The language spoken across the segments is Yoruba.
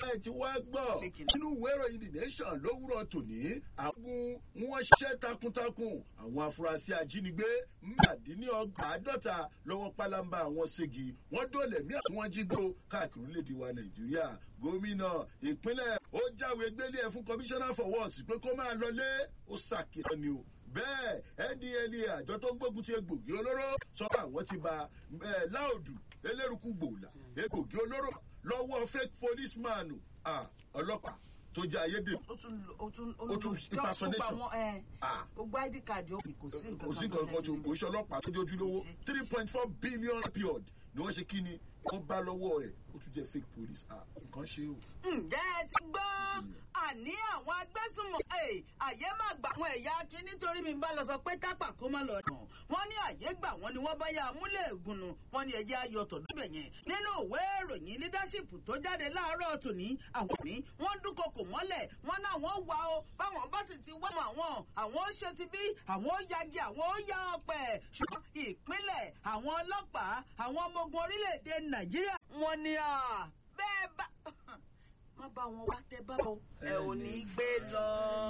ẹ ti wá gbọ́ Pé kí ni? nínú ìwé ìròyìn the nation lówùrọ̀ tòní àwọn wọn ṣiṣẹ́ takuntakun àwọn afurasí ajínigbé mẹ́àdínlọ́gbàádọ́ta lọ́wọ́ pálábá àwọn ségi wọ́n dóòlẹ̀ mí àwọn jígbó káàkiri orílẹ̀-èdè wa nàìjíríà gómìnà ìpínlẹ̀ ó jáwé gbélé ẹ̀ fún commissioner for works pé kó máa lọlé ó ṣàkíyàn ni o bẹ́ẹ̀ ndla àjọ tó ń gbógun ti egbògi olóró sọ pé àwọn ti ba eh, láòdù eléruku gbòòlà egbògi olóró lọ́wọ́ fake policeman ah, ọlọ́pàá tó jẹ́ ayédèrú ó tún ó tún Ó tún impersonation. gbogbo àwọn ẹ Ah, gbogbo id card ó kò sí nǹkan kò sí nǹkan kan tó kò sí ọlọ́pàá tó jójú lówó three point four billion period ni wọ́n ṣe kí ni wọ́n bá lọ́wọ́ rẹ̀ ó tún jẹ́ fake police ah, nǹkan ṣe o. ǹjẹ́ ẹ ti gbọ́ àní àwọn agbésùnmọ̀ ẹ̀ àyè má gbà àwọn ẹ̀yà kí nítorí mi bá lọ sọ pé tápà kó má lọ dùn wọ́n ní àyè gbà wọ́n ni wọ́n bá yá amúlẹ̀ ègùnù wọ́n ní ẹjẹ́ ayọ̀ tọ̀dúbẹ̀ yẹn nínú ìwé ìròyìn leadership tó jáde láàárọ̀ tòní àwọn ní wọ́n dúnkokò mọ́lẹ̀ wọ́n náà wọ́n wà ó báwọn bá sì ti wá mọ́ àwọn àwọn ó ṣe ti bí àwọn ó yagi àwọn ó yá ọpẹ́ ṣùgbọ́n ìpínlẹ̀ àwọn ọlọ́pàá àwọn ọmọ ogun orílẹ̀-èdè nàìjíríà wọ́n ní à bẹ́ẹ̀ bá má bá wọn wá tẹ bá wọn ẹ ò ní gbé lọ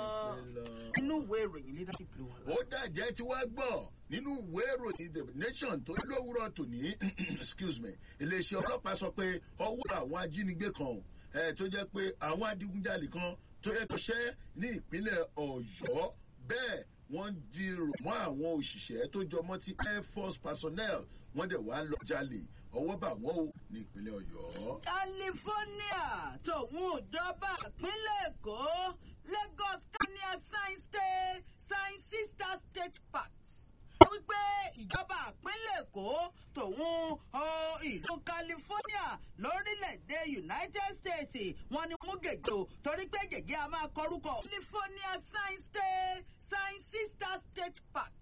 inú ìwé ìròyìn leadership ló wà. ó dàjẹ́ tí wàá gbọ́ nínú ìwé ìròyìn the nation tó lówùrọ̀ tòní excuse me iléeṣẹ́ ọlọ́pàá sọ pé ọwọ́ àwọn ajínigbé kan eh, tó jẹ́ pé àwọn adigunjalè kan tó yẹ kó ṣẹ́ ní ìpínlẹ̀ ọ̀yọ́ bẹ́ẹ̀ wọ́n dirò mọ́ àwọn òṣìṣẹ́ tó jọmọ́ ti air force personnel wọ́n dẹ̀ wá lọ jalè ọwọ́ bà wọ́n o ní ìpínlẹ̀ ọ̀yọ́. california tòun ìjọba ìpínlẹ̀ èkó lagos kania science state science sister state park wípé ìjọba ìpínlẹ̀ èkó tòun ọ, ìlú california lórílẹ̀‐èdè united states wọ́n ní mú gègé o torí pé gègé a máa kọrúkọ california science state science sister state park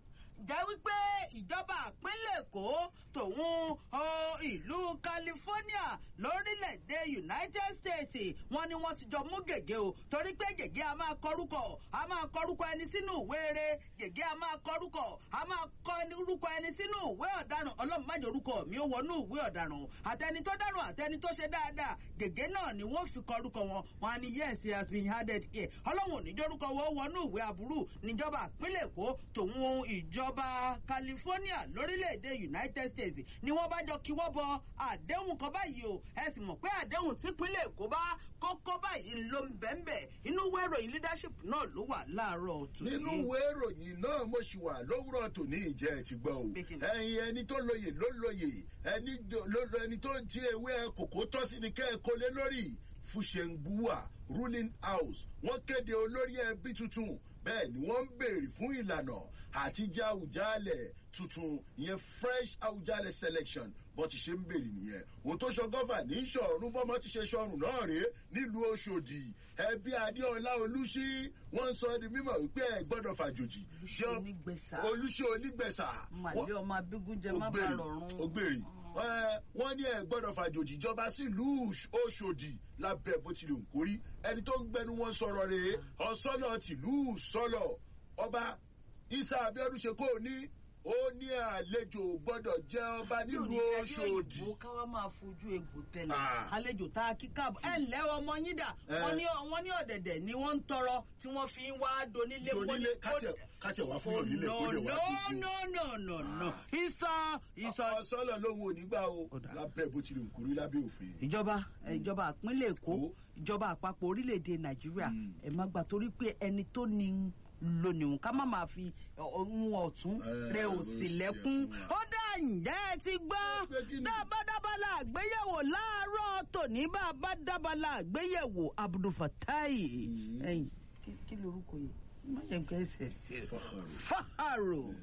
jẹ́ wípé ìjọba ìpínlẹ̀ èkó tòun ọ, ìlú california lórílẹ̀‐èdè united states wọ́n ní wọ́n ti jọ mú gègé o torí pé gègé a máa kọrúkọ a máa kọrúkọ ẹni sínú ìwé eré gègé a máa kọrúkọ a máa kọ ẹni- orúkọ ẹni sínú ìwé ọ̀daràn ọlọ́run má jẹ́ orúkọ mi ó wọnú ìwé ọ̀daràn àtẹni tó dáràn àtẹni tó ṣe dáadáa gègé náà ni wọ́n fi kọrúkọ wọn wọn á ní yes he has been added here ọlọ́run ò ní jórúkọ wọn ó wọnú ìwé aburú níjọba ìpínlẹ̀ èkó tòun ìjọba california lórílẹ̀‐èdè united states ni wọ́n bá jọ kíwọ́ bọ àdéhùn kan báyìí o ẹ sì mọ̀ pé àdéhùn típínlẹ̀ èkó bá kókó báyìí ló ń bẹ́ńbẹ́ inú ìwé ìròyìn leadership náà ló wà láàárọ̀ tòní. nínú ìwé ìròyìn náà mo ṣì wà lówùrọ̀ tòní ìjẹ́ ẹ̀ ti gbọ́ o Pé kí ni? ẹ̀yin ẹni tó lóye ló lóye ẹni do- ló lo ẹni tó ti ewé kòkó tọ́ sí ni kẹ́ ẹ kó lé lórí fúṣẹ̀ngbùwà ruling house wọ́n kéde olórí ẹbí tuntun bẹ́ẹ̀ ni wọ́n ń béèrè fún ìlànà àtijọ́ àwùjálẹ̀ tuntun ìyẹn fresh àwùjálẹ̀ selection bọ́n ti ṣe ń béèrè nìyẹn òun tó ṣọ gọ́fà ní sọ̀rùn bọ́mọ ti ṣe sọ̀rùn náà rèé nílùú ọ̀ṣọ́dì ẹbí adéọlá olùṣí wọ́n ń sọ di mímọ̀ wípé ẹ gbọ́dọ̀ fàjòjì Olúṣí onígbẹ̀sà. olùṣí onígbẹ̀sà màlẹ́ ọmọ abígúnjẹ má bàa rọrùn. ògbèrè wọ́n ní ẹ gbọ́dọ̀ fàjòjì ìjọba sílùú ọ̀ṣọ́dì lábẹ́ bó tilẹ̀ ń kórí ẹni tó ń gbẹnu wọn sọ̀rọ̀ rèé ọ̀sọ́nà tìlú sọ́lọ̀ ọba isa abiodun ṣe kó o ní ó ní àlejò gbọ́dọ̀ jẹ́ ọba nílùú ọ̀ṣọ́dì. ìbò káwá máa fojú egbò tẹlẹ Ah. àlejò tá a kí káàbọ̀ ẹ ǹlẹ́ ọmọ yín dà Eh. wọ́n ní wọ́n ní ọ̀dẹ̀dẹ̀ ni wọ́n ń tọrọ tí wọ́n fi ń wá donílé onílé kátẹ̀ wá fún Oh, onílé no kó lè wá no tuntun. no no no no Ah. ìsọ ìsọ. ọ̀sọ́nà lóhun onígbà o Ó dáa. lábẹ́ bó tilẹ̀ ń kórí lábẹ́ òfin. ìjọba eh, ìjọba ìpínlẹ̀ èkó Èkó. ìjọba àpapọ̀ orílẹ̀-èdè nàìjíríà Mm. ẹ má gbà torí pé ẹni tó ní lónìí ká má máa fi ohun ọ̀tún Eh, rẹ ló òsì ṣe lẹ́kún fún wa. ó dá ǹjẹ́ ẹ ti gbọ́ Pé kí ni? dábàdábàlà àgbéyẹ̀wò láàárọ̀ tòní bàbá dábàlà àgbéyẹ̀wò abdulfatai Mm. ẹ̀yìn kí- kí lorúkọ yìí má jẹ́ nǹkan ẹsẹ̀ Fáhàrù. faharu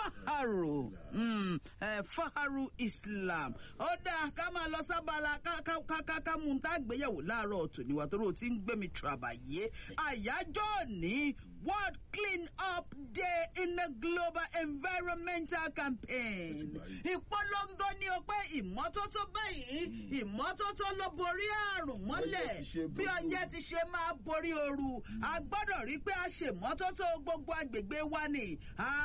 faharu mm, eh, faharu islam ó dáa ká máa lọ sábàlá ká ká ká ká ká mú un tá gbéyàwó láàárọ̀ tòní wa torí o ti ń gbé mi tùràbàyé àyájọ́ ní world clean up day in the global environmental campaign ìpolongo ni o pé ìmọ́tótó báyìí ìmọ́tótó ló borí àrùn mọ́lẹ̀ Ọyẹ́ ti ṣe bí borí ọyẹ́ ti ṣe máa borí ooru a gbọ́dọ̀ rí pé a ṣèmọ́tótó gbogbo agbègbè wa ni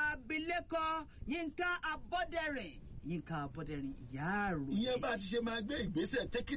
abilékọ yínká abọ́dẹ̀rìn yínká abọ́dẹ̀rìn ìyá àròyé. ìyẹn bá ti ṣe máa gbé ìgbésẹ̀ taking